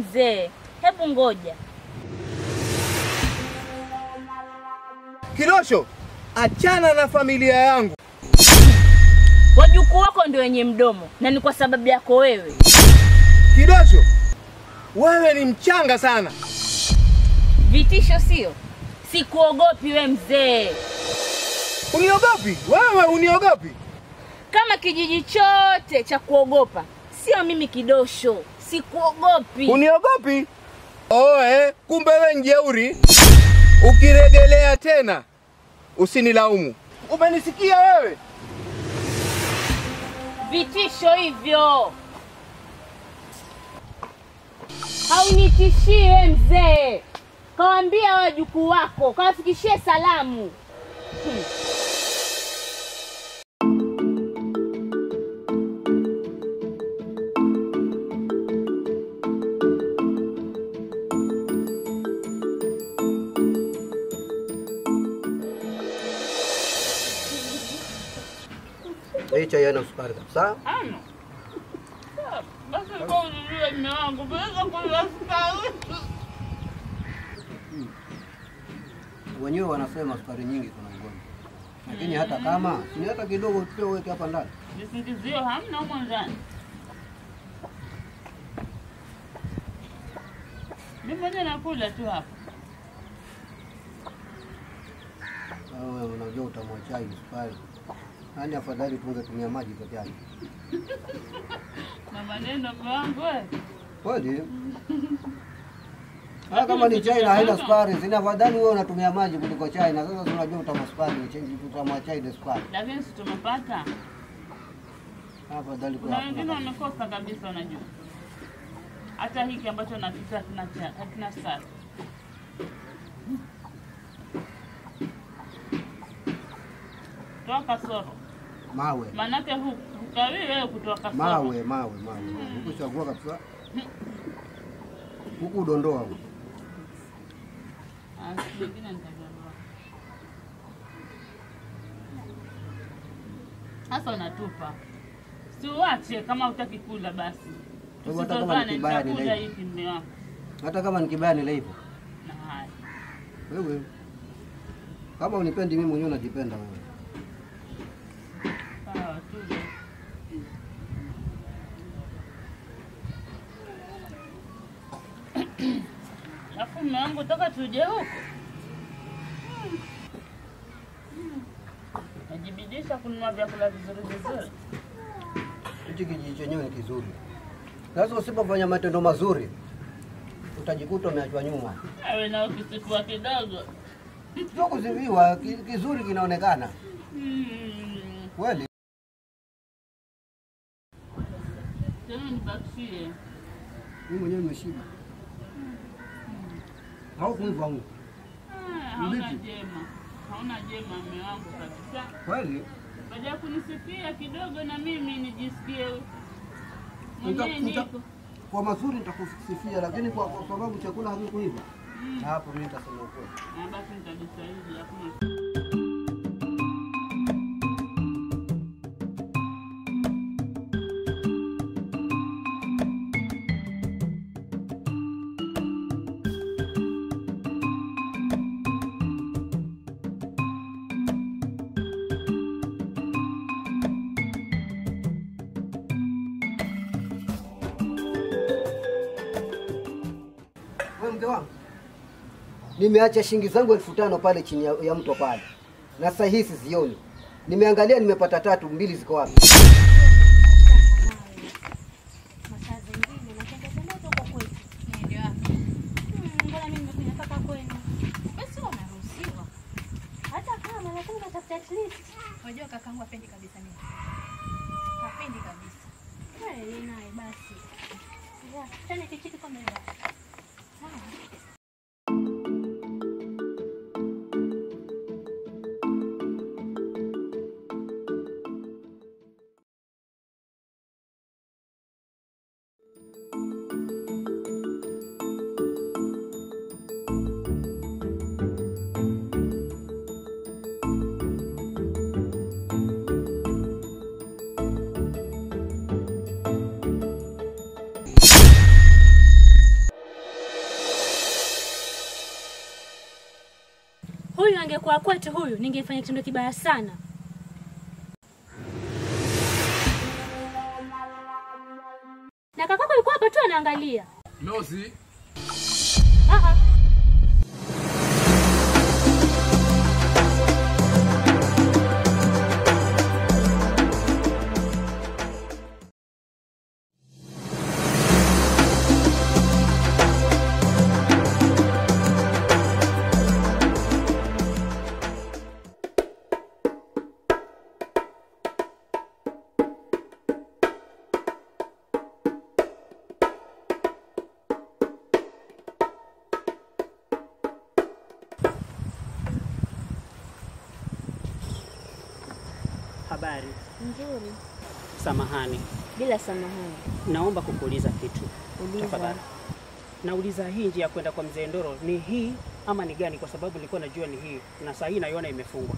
mzee, hebu ngoja. Kidosho, achana na familia yangu. Wajukuu wako ndio wenye mdomo na ni kwa sababu yako wewe. Kidosho, wewe ni mchanga sana. Vitisho sio? Sikuogopi we mzee. Uniogopi wewe? Uniogopi? Kama kijiji chote cha kuogopa, sio mimi Kidosho. Sikuogopi. Uniogopi? Oe, kumbe we njeuri. Ukiregelea tena usinilaumu. Umenisikia wewe? Vitisho hivyo haunitishie mzee. Kawaambia wajukuu wako, kawafikishie salamu. Hmm. Hii chai haina sukari kabisa. Ano. Basi kwa ujue mme wangu, naweza kunywa sukari. Wenyewe wanasema sukari nyingi kuna ugonjwa, lakini hata kama si hata kidogo pia uweke hapa ndani. Visingizio hamna humo ndani. Mimi mwenyewe nakula tu hapa. Wewe unajua utamu wa chai sukari, yaani afadhali tungetumia maji peke yake. Na maneno mme wangu wewe. Kweli hata kama ni chai na haina sukari, sina afadhali wewe unatumia maji kuliko chai, na sasa tunajua utamu wa sukari, change utamu wa chai ni sukari. Lakini si tumepata. Afadhali Kuna kwa wengine wamekosa kabisa, unajua. Hata hiki ambacho nakita hakina cha- hakina sukari. Toa kasoro. mawe Maanake hu- hukawii wewe kutoa kasoro. mawe mawe mawe, huku chagua kabisa, huku udondoa huku. Ah, siku nyingine nitagundua. Sasa unatupa. Si uache kama hutaki kula basi. Kwa hivyo hata kama ni Tusitozane, kibaya ni nitakula laifu. hiki mme wangu. hata kama ni kibaya nile hivyo. Na haya. Wewe kama unipendi mimi mwenyewe unajipenda wewe. Sawa tu. Alafu mme wangu toka tuje huko. Najibidisha kununua vyakula vizuri vizuri. Hichi kijiji chenyewe ni kizuri. Sasa usipofanya matendo mazuri utajikuta umeachwa nyuma. Awe na ukisifua kidogo. Sio kuziviwa, ki- kizuri kinaonekana Mm. kweli. Tena nibakishie. Mimi mwenyewe nimeshiba. Au kuiva huko. Ah, Hauna Vipi? jema. Hauna jema mme wangu kabisa. Kweli? Baada ya kunisifia kidogo na mimi nijisikie Nita- mwenyewe nita- niko. Kwa mazuri nitakusifia, lakini kwa, kwa sababu chakula hakikuiva Mm. na hapo mimi nitasema ukweli. Ah, basi nitajitahidi hakuna. Wewe mke wangu, nimeacha shilingi zangu elfu tano pale chini ya, ya mto pale, na sasa hii sizioni. Nimeangalia nimepata tatu, mbili ziko wapi? masaa zingine natembea huko kwetu. Ndio hapo. Mbona mimi nimekuja mpaka kwenu? Basi unaruhusiwa. Hata kama lakini unatafuta at least. Unajua kakangu hapendi kabisa mimi. Hapendi kabisa. Wewe naye basi. Ya, tena kichiki kwa mbele. Sawa. angekuwa kwetu huyu, ningefanya kitendo kibaya sana. Na kakako yuko hapa tu anaangalia. Losi, Ah, ah. Habari. Nzuri. Samahani, Bila samahani. naomba kukuuliza kitu Uliza. tafadhali. Nauliza hii njia ya kwenda kwa mzee Ndoro ni hii ama ni gani? Kwa sababu nilikuwa najua ni hii na saa hii naiona imefungwa.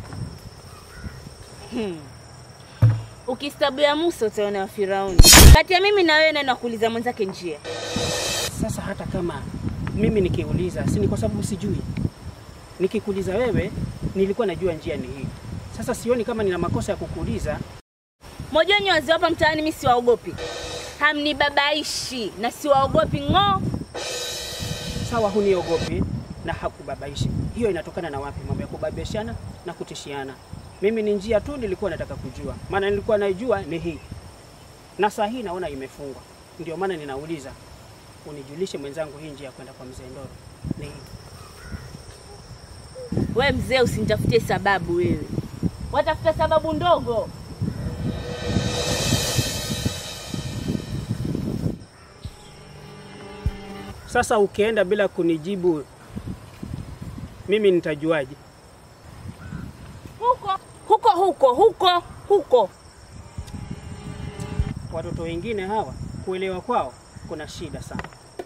Ukistabu ya Musa utaona wa Firauni. Kati ya mimi na wewe nani nakuuliza mwenzake njia? Sasa hata kama mimi nikiuliza, si ni kwa sababu sijui. Nikikuuliza wewe, nilikuwa najua njia ni hii. Sasa sioni kama nina makosa ya kukuuliza. Moja wenye wazee hapa mtaani mimi siwaogopi. Hamnibabaishi na siwaogopi ng'o. Sawa, huniogopi na hakubabaishi. Hiyo inatokana na wapi? Mambo ya kubabishana na kutishiana. Mimi ni njia tu nilikuwa nataka kujua, maana nilikuwa naijua ni hii, na saa hii naona imefungwa. Ndio maana ninauliza unijulishe mwenzangu, hii njia ya kwenda kwa mzee Ndoro ni hii. We mzee, usinitafutie sababu wewe, watafuta sababu ndogo. Sasa ukienda bila kunijibu, mimi nitajuaje? Huko huko huko huko huko. Watoto wengine hawa kuelewa kwao kuna shida sana.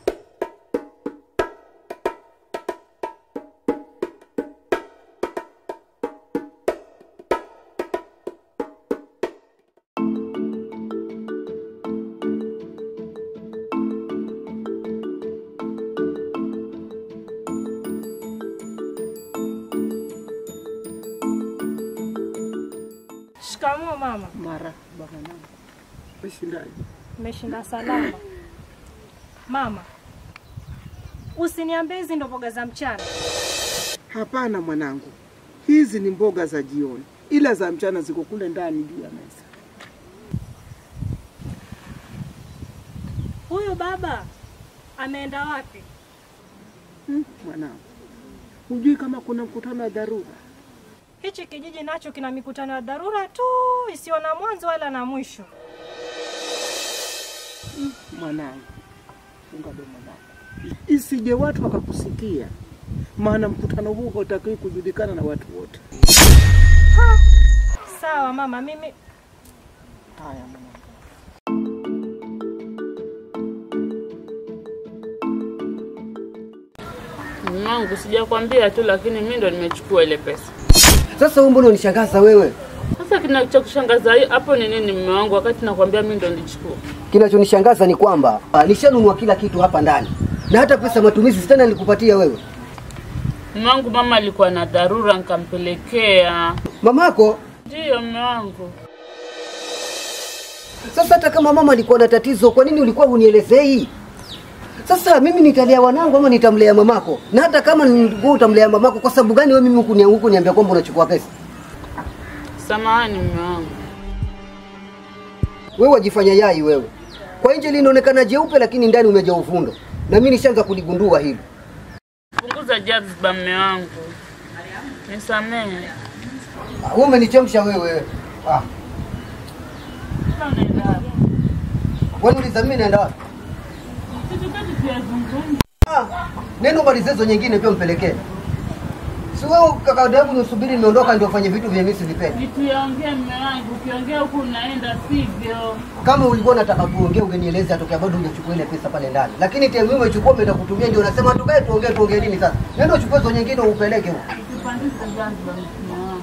Shikamoo mama. Mara baba mama. Umeshindaje? Umeshinda salama. Mama, usiniambie hizi ndo mboga za mchana. Hapana mwanangu, hizi ni mboga za jioni, ila za mchana ziko kule ndani juu ya meza. Huyu baba ameenda wapi? Hmm, mwanangu, hujui kama kuna mkutano wa dharura? Hichi kijiji nacho kina mikutano ya dharura tu isiyo na mwanzo wala na mwisho. Mwanangu, funga domo lako, isije watu wakakusikia, maana mkutano huu hautakiwi kujulikana na watu wote. Sawa mama, mimi Haya mwanangu. Mwangu sijakwambia tu, lakini mimi ndo nimechukua ile pesa. Sasa wewe mbona unishangaza wewe? Sasa kinachokushangaza hi- hapo ni nini, mume wangu, wakati nakwambia mimi ndo nilichukua? Kinachonishangaza ni kwamba ah, nishanunua kila kitu hapa ndani na hata pesa matumizi tena nilikupatia wewe. Mume wangu, mama alikuwa na dharura, nikampelekea. Mamako Ndiyo mume wangu. Sasa hata kama mama alikuwa na tatizo, kwa nini ulikuwa unielezei? Sasa mimi nitalea wanangu ama nitamlea mamako? Na hata kama ni- wewe utamlea mamako, kwa sababu gani wewe mimi huku huku niambia kwamba unachukua pesa? Samahani mume wangu. Wewe wajifanya yai wewe. Kwa nje linaonekana jeupe, lakini ndani umejaa uvundo, na mimi nishaanza kuligundua hili. Punguza jazba mume wangu, nisamehe. Ah, Wewe umenichemsha wewe. Ah, Sasa unaenda wapi? wewe uliza mimi naenda wapi? Kitu gani tuyazungumza? Ah, neno malizezo nyingine pia mpelekee. Si wewe kaka yangu nisubiri nimeondoka ndio ufanye vitu vya mimi sivipendi. Ni tuyaongee mume wangu, ukiongea huku unaenda sivyo. Kama ulikuwa unataka tuongee ungenieleza atokea bado hujachukua ile pesa pale ndani. Lakini tena wewe umechukua umeenda kutumia ndio unasema tukae tuongee tuongee nini sasa? Nenda uchukue hizo nyingine upeleke huko. Usipandishe jazba mume wangu.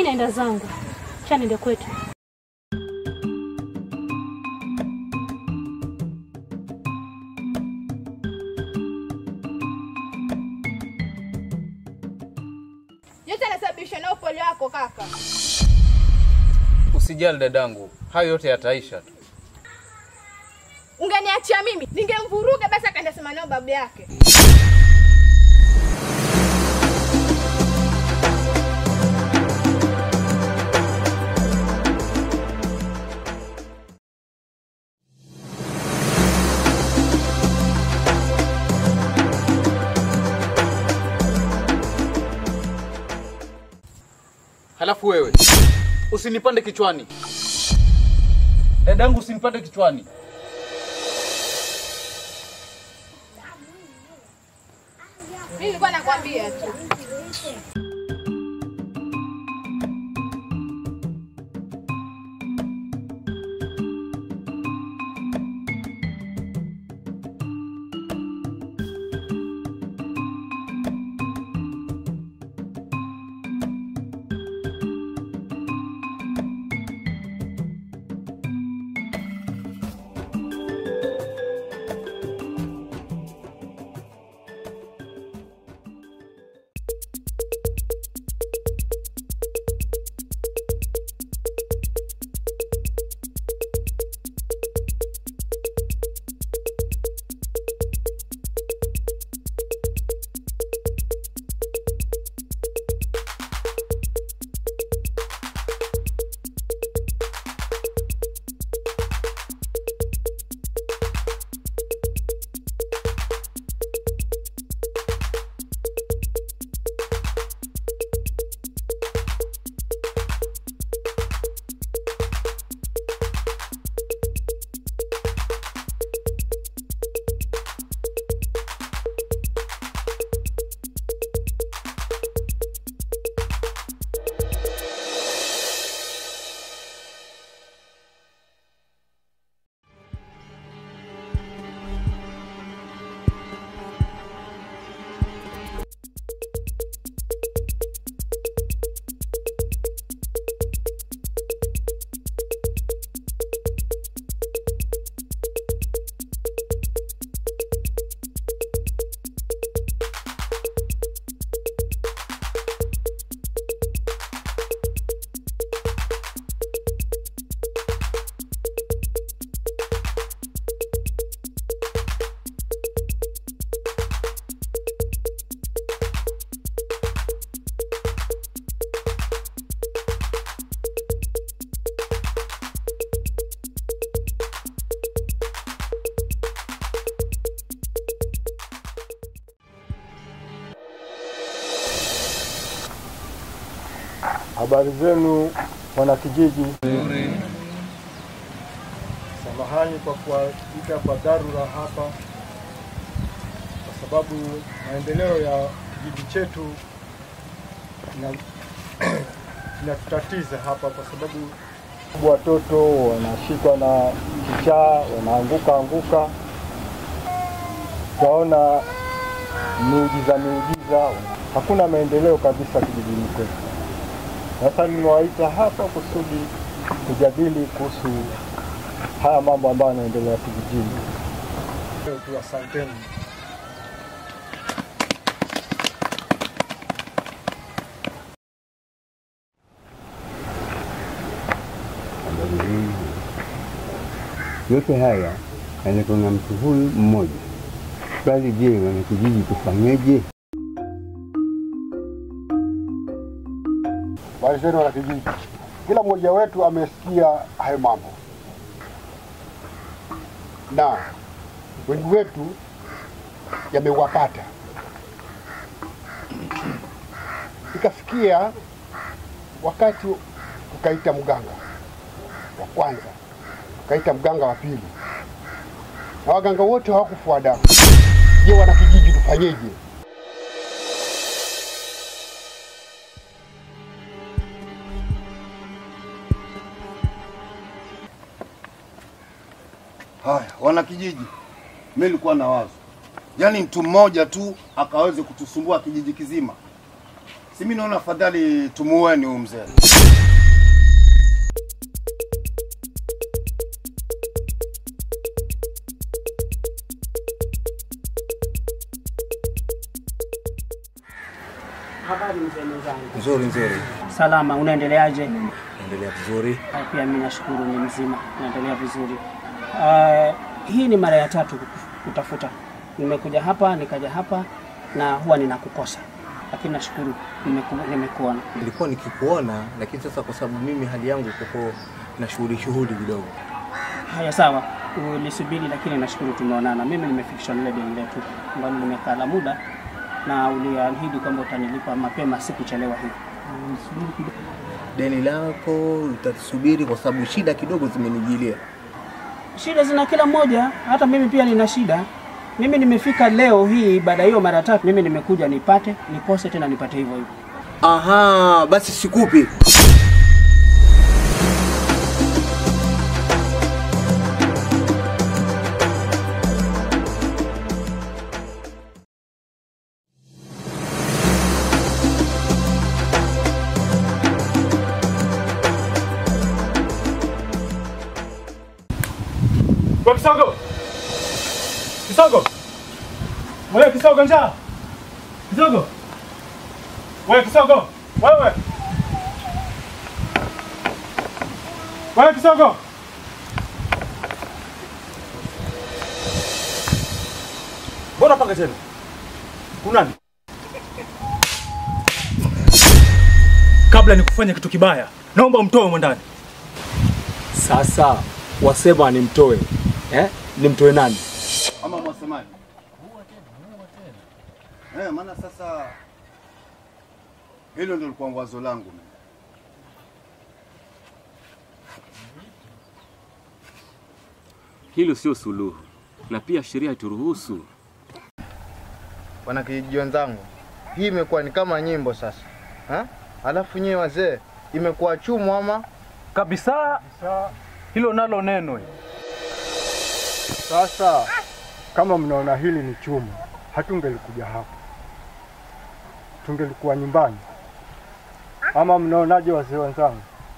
mi naenda zangu, cha niende kwetu. Yote yanasababishwa na upole wako kaka. Usijali dadangu, hayo yote yataisha tu. Ungeniachia mimi, ningemvuruga basi akaenda sema nao babu yake. Halafu wewe usinipande kichwani, dadangu, usinipande kichwani. Mimi nilikuwa nakwambia tu. Habari zenu wanakijiji. Samahani kwa kuwaita kwa dharura hapa, kwa sababu maendeleo ya kijiji chetu ina- inatutatiza hapa, kwa sababu watoto wanashikwa na kichaa, wanaanguka anguka, twaona miujiza miujiza, hakuna maendeleo kabisa kijijini kwetu. Sasa nimewaita hapa kusudi kujadili kuhusu haya mambo ambayo yanaendelea kijijini. Tu asanteni. habari hii. Yote haya yanatoka na mtu huyu mmoja. Bali je, wanakijiji tufanyeje? Habari zenu wanakijiji. Kila mmoja wetu amesikia hayo mambo, na wengi wetu yamewapata. Ikafikia wakati tukaita mganga wa kwanza, tukaita mganga wa pili, na waganga wote hawakufua damu. Je, wanakijiji tufanyeje? Haya, wana kijiji, mimi nilikuwa na wazo, yaani mtu mmoja tu akaweze kutusumbua kijiji kizima. Si mimi naona afadhali tumuoeni huyu mzee. Habari mzee mwenzangu. Nzuri nzuri, Salama, unaendeleaje? endelea vizuri. Ah, Pia mimi nashukuru ni mzima, naendelea vizuri. Uh, hii ni mara ya tatu kutafuta. Nimekuja hapa nikaja hapa na huwa ninakukosa, lakini nashukuru nimeku- nimekuona. Nilikuwa nikikuona, lakini sasa kwa sababu mimi hali yangu kuko na shughuli shughuli kidogo. Haya, sawa, ulisubiri, lakini nashukuru tumeonana. Mimi nimefikishwa lile deni letu ambalo limekaa la muda, na uliahidi kwamba utanilipa mapema, sikuchelewa hivi. Nisubiri kidogo. Deni lako utasubiri kwa sababu shida kidogo zimenijilia. Shida zina kila mmoja, hata mimi pia nina shida. Mimi nimefika leo hii baada ya hiyo mara tatu, mimi nimekuja nipate, nikose tena nipate hivyo hivyo. Aha, basi sikupi. Kwa Kisogo. Kisogo. Wewe Kisogo njaa. Kisogo. Wewe Kisogo. Wewe. Wewe Kisogo. Mbona paka tena? Kunani? Kabla nikufanya kitu kibaya, naomba umtoe humo ndani. Sasa wasema nimtoe eh? Nimtoe nani? Ama mwasemaji? Eh, maana sasa hilo ndio lilikuwa wazo langu mimi. Hilo sio suluhu, na pia sheria haituruhusu. Wanakijiji wenzangu, hii imekuwa ni kama nyimbo sasa ha? Alafu nyewe wazee, imekuwa chumu ama kabisa? Hilo nalo neno Sasa kama mnaona hili ni chuma, hatungelikuja hapa, tungelikuwa nyumbani. Ama mnaonaje wazee wenzangu?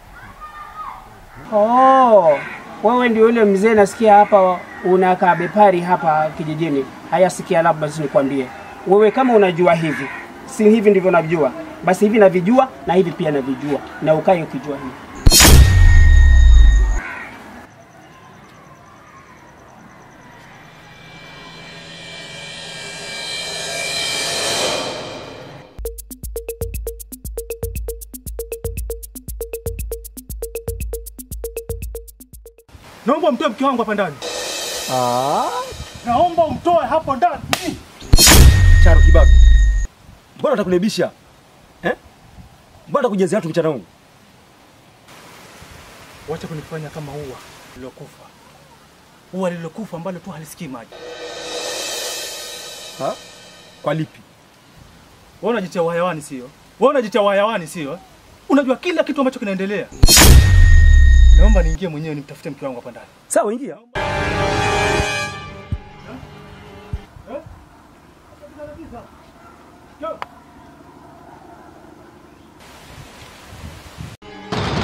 Oh, wewe ndio yule mzee nasikia hapa unakaa bepari hapa kijijini. Haya, sikia, labda basi nikwambie wewe, kama unajua hivi, si hivi ndivyo najua, basi hivi navijua na hivi pia navijua, na ukae ukijua hivi. Naomba umtoe mke wangu hapa ndani. Naomba umtoe hapo ndani. Charo kibabu, mbona utakunibisha eh? Mbona utakujezea watu mchana huu? Wacha kunifanya kama ua lilokufa, ua lilokufa ambalo tu halisikii maji. Ha? Kwa lipi? Wewe unajitia uhayawani sio? Wewe unajitia uhayawani sio? Unajua kila kitu ambacho kinaendelea. Naomba niingie mwenyewe nimtafute mke wangu hapa ndani. Sawa, ingia.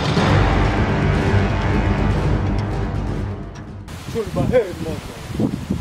Chuli baheri moto.